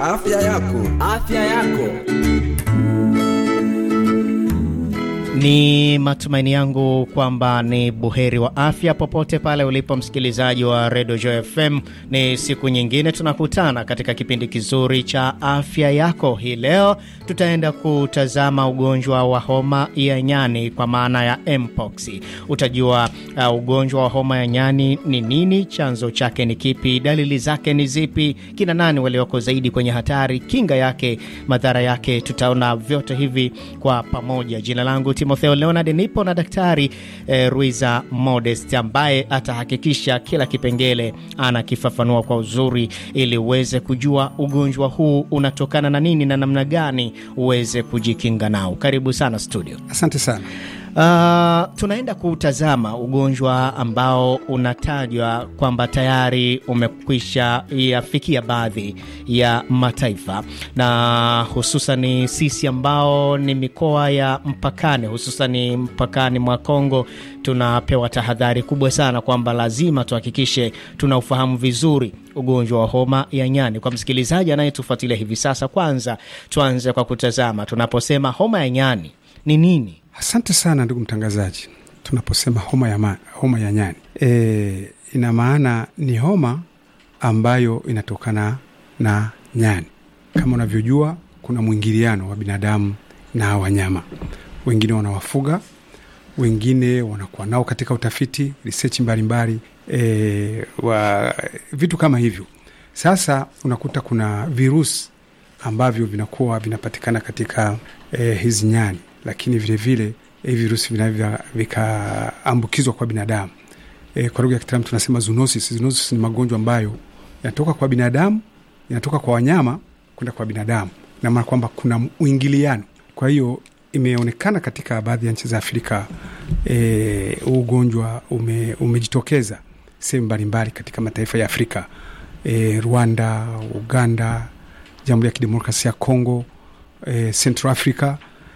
Afya yako. Afya yako. Ni matumaini yangu kwamba ni buheri wa afya popote pale ulipo msikilizaji wa Radio Joy FM. Ni siku nyingine tunakutana katika kipindi kizuri cha afya yako. Hii leo tutaenda kutazama ugonjwa wa homa ya nyani kwa maana ya mpox. Utajua uh, ugonjwa wa homa ya nyani ni nini, chanzo chake ni kipi, dalili zake ni zipi, kina nani walioko zaidi kwenye hatari, kinga yake, madhara yake. Tutaona vyote hivi kwa pamoja. Jina langu Timotheo Leonard, nipo na Daktari eh, Ruiza Modest ambaye atahakikisha kila kipengele anakifafanua kwa uzuri, ili uweze kujua ugonjwa huu unatokana na nini na namna gani uweze kujikinga nao. Karibu sana studio. Asante sana. Uh, tunaenda kutazama ugonjwa ambao unatajwa kwamba tayari umekwisha yafikia baadhi ya mataifa na hususan sisi ambao ni mikoa ya mpakani, hususan mpakani mwa Kongo, tunapewa tahadhari kubwa sana kwamba lazima tuhakikishe tunaufahamu vizuri ugonjwa wa homa ya nyani. Kwa msikilizaji anayetufuatilia hivi sasa, kwanza tuanze kwa kutazama, tunaposema homa ya nyani ni nini? Asante sana ndugu mtangazaji. Tunaposema homa ya, ma, homa ya nyani e, ina maana ni homa ambayo inatokana na nyani. Kama unavyojua, kuna mwingiliano wa binadamu na wanyama. Wengine wanawafuga, wengine wanakuwa nao katika utafiti research mbalimbali e, wa vitu kama hivyo. Sasa unakuta kuna virusi ambavyo vinakuwa vinapatikana katika e, hizi nyani lakini vilevile hivi virusi vinavyo vikaambukizwa kwa binadamu. E, kwa lugha ya kitaalamu tunasema zoonosis. Zoonosis ni magonjwa ambayo yanatoka kwa binadamu yanatoka kwa wanyama kwenda kwa binadamu, na maana kwamba kuna uingiliano. Kwa hiyo imeonekana katika baadhi ya nchi za Afrika e, ugonjwa ume, umejitokeza sehemu mbalimbali katika mataifa ya Afrika e, Rwanda, Uganda, Jamhuri ya Kidemokrasia ya Kongo, e, Central Africa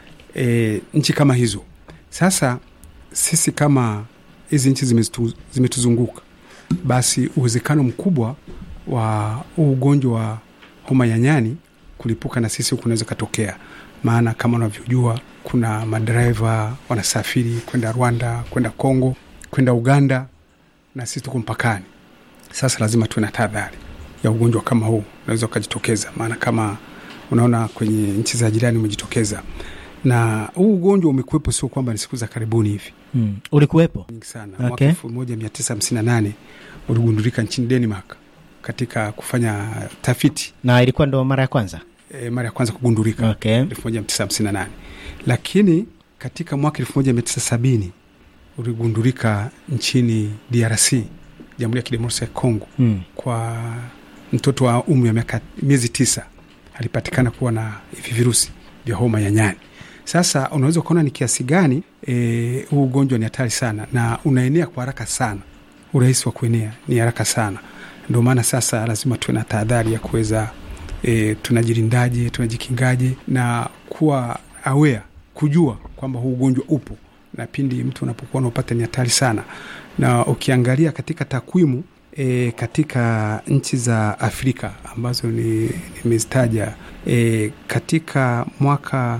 E, nchi kama hizo. Sasa sisi kama hizi nchi zimetuzunguka, basi uwezekano mkubwa wa huu ugonjwa wa homa ya nyani kulipuka na sisi huku unaweza katokea, maana kama unavyojua kuna madereva wanasafiri kwenda Rwanda, kwenda Kongo, kwenda Uganda na sisi tuko mpakani. Sasa lazima tuwe na tahadhari ya ugonjwa kama huu unaweza ukajitokeza, maana kama unaona kwenye nchi za jirani umejitokeza na huu ugonjwa umekuwepo, sio kwamba ni siku za karibuni hivi mm. Ulikuwepo nyingi sana Okay. mwaka elfu moja mia tisa hamsini na nane uligundulika nchini Denmark katika kufanya tafiti na ilikuwa ndo mara ya kwanza e, mara ya kwanza kugundulika okay. elfu moja mia tisa hamsini na nane lakini katika mwaka elfu moja mia tisa sabini uligundulika nchini DRC, Jamhuri ya Kidemokrasia ya Kongo mm. kwa mtoto wa umri wa miaka miezi tisa alipatikana kuwa na hivi virusi vya homa ya nyani. Sasa unaweza ukaona ni kiasi gani e, huu ugonjwa ni hatari sana na unaenea kwa haraka sana. Urahisi wa kuenea ni haraka sana, ndio maana sasa lazima tuwe na tahadhari ya kuweza e, tunajilindaje, tunajikingaje na kuwa aware, kujua kwamba huu ugonjwa upo na pindi mtu unapokuwa unaupata ni hatari sana. Na ukiangalia katika takwimu e, katika nchi za Afrika ambazo ni nimezitaja e, katika mwaka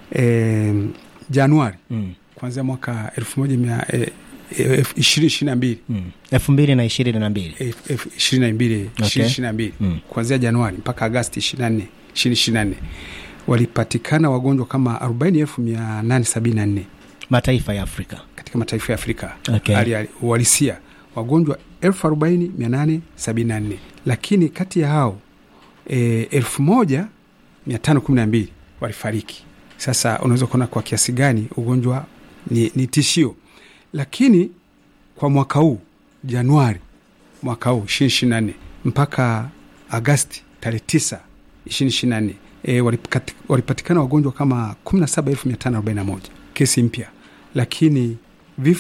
e, Januari mm. kuanzia mwaka elfu moja mia e, elfu ishirini ishirini na mbili mm. elfu mbili na ishirini na mbili elfu- elfu ishirini na mbili Okay. ishirini ishirini na mbili Mm. kuanzia Januari mpaka Agasti ishirini na nne ishirini ishirini na nne walipatikana wagonjwa kama arobaini elfu mia nane sabini na nne mataifa ya Afrika katika mataifa ya Afrika Okay. hali ya uhalisia wagonjwa elfu arobaini mia nane sabini na nne lakini kati ya hao e, elfu moja mia tano kumi na mbili walifariki. Sasa unaweza kuona kwa kiasi gani ugonjwa ni, ni tishio, lakini kwa mwaka huu Januari mwaka huu ishirini ishirini na nne mpaka Agasti tarehe tisa ishirini ishirini na nne e, walipati- walipatikana wagonjwa kama kumi na saba elfu mia tano arobaini na moja kesi mpya, lakini